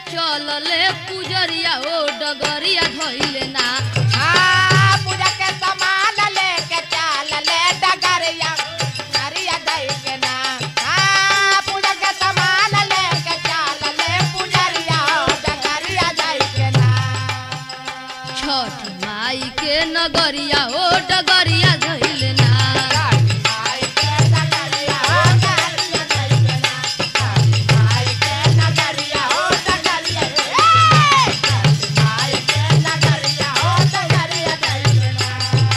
चलले पुजरिया ओ डगरिया धइले ना हाँ, पूजा के सामान लेके चल ले डगरिया, डगरिया दई के ना। हाँ, पूजा के सामान लेके चल ले पुजरिया, डगरिया दई के ना। छठ माई के नगरिया ओ डगरिया धइले ना काली माई के डगरिया, ओ डगरिया दई के ना। काली माई के डगरिया, ओ डगरिया दई के ना। काली माई के डगरिया, ओ डगरिया दई के ना।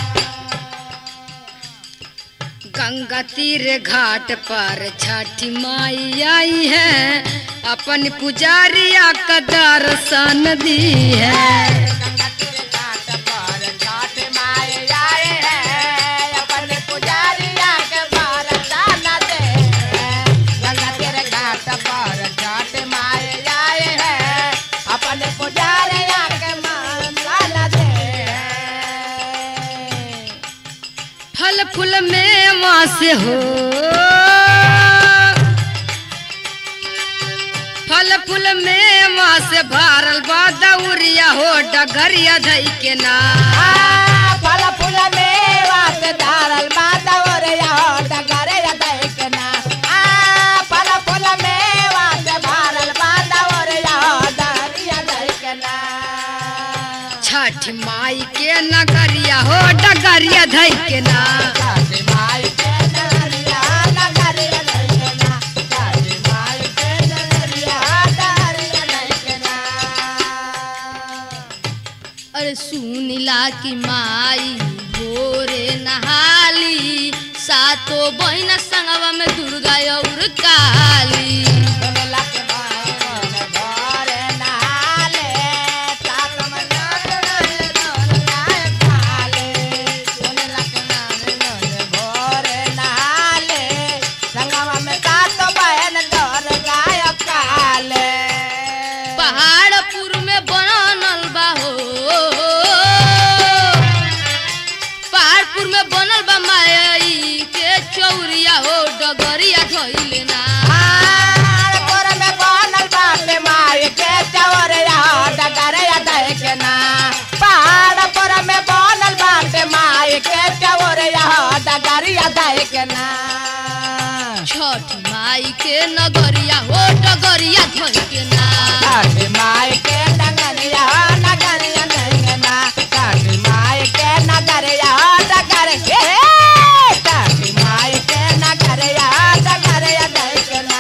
गंगा तीर घाट पर छठी माई आई है अपन पुजारिया का दर्शन दी है गंगा तेरे घाट पर छठ माए आए हैं अपने पुजारिया के वरदान दे गंगा तेरे घाट पर छठ माए आए हैं अपने पुजारिया के वरदान दे फल फूल में वहाँ से हो फल फूल में वहाँ से भारल बा दौरिया हो डगरिया धई के ना आ, फल फूल मेवा से धारल माता ओरिया हो डगरे देखना आ फल फूल मेवा से भारल माता ओरिया हो डगरिया देखना छठ माई के नगरिया हो डगरिया धई के ना काली माई के डगरिया डगरिया देखना काली माई के डगरिया डगरिया देखना अरे सुनिला की माई भोरे नहाली सातो बहिना संगवा में दुर्गा और काली सुनला के मन भरे नहाले, सात महीना के नर गाय खाले। सुनला के मन मन भरे नहाले, संगवा में सात बहन दर गाय खाले। पहाड़पुर में बनल बा हो पहाड़पुर में बनल बा माई के चौरिया हो डगरिया धइले ना पहाड़पुर में बनल बाटे माई के चौरिया, डगरिया देखना। पहाड़पुर में बनल बाटे माई के चौरिया, डगरिया देखना। छठ माई के नगरिया हो डगरिया धइले ना काली माई के नगरिया नगरिया नगना काली माई के नगरिया नगर के काली माई के नगरिया नगरिया नगना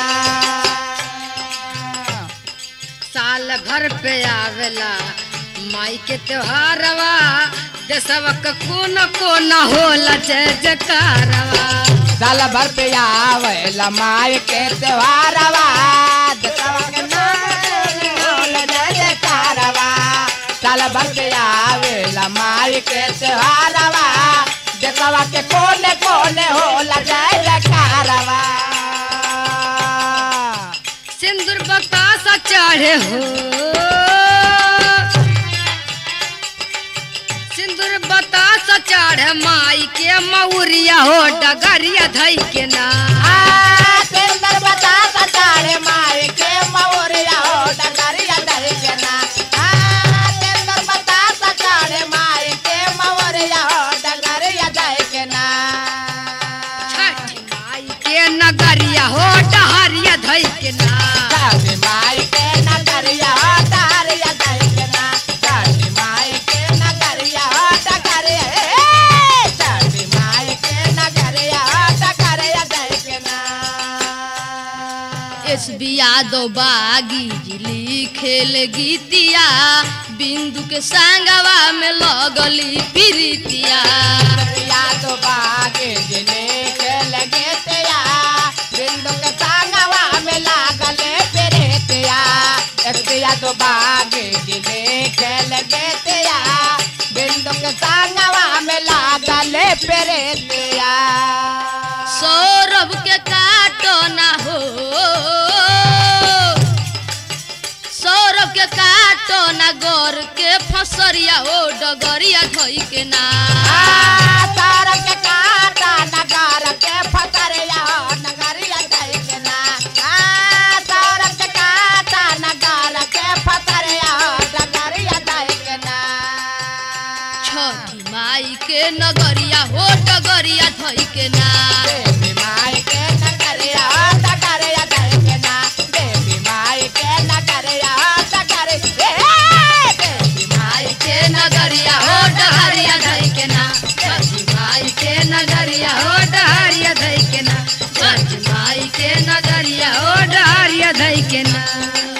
साल भर पे आवेला माई के त्योहारवा देशवा का कोना कोना होला जय जयकारवा साल भर पे आवेला माई के त्योहारवा दसवा के नाम होल जय जयकारवा साल भर पे आवेला माई के त्योहारवा दसवा के कोने कोने होला जय जयकारवा सिंदूर बतासा चढ़े हो सिंदूर बतासा चढ़े माई के मौरिया हो डगरिया धई के ना आ सुंदर बता सतारे माई के मौरिया हो डगरिया दहिजना आ सुंदर बता सतारे माई के मौरिया हो डगरिया दहिजना छठ माई के नगरिया हो डहरिया धई के ना काली माई के नगरिया हो डगरिया दहिजना काली माई के नगरिया हो डगरिया ए काली माई के नगरिया हो डगरिया दहिजना एस बी यादव बागी जिली खेल गीतिया बिंदु के संगवा में लगली प्रीतिया या तो बागे जिने के लगे तेया बिंदु के सांगवा में लागले फेरे तेया या तो बागे जिने के लगे तेया बिंदु के सांगवा में लागले फेरे तेया सौरभ के काटो ना हो सौरभ के काटो ना गोर के फसरिया हो डगरिया धोई के ना तार के काटा नगार के फसरिया नगरिया जाए के ना तार के काटा नगार के धई के ना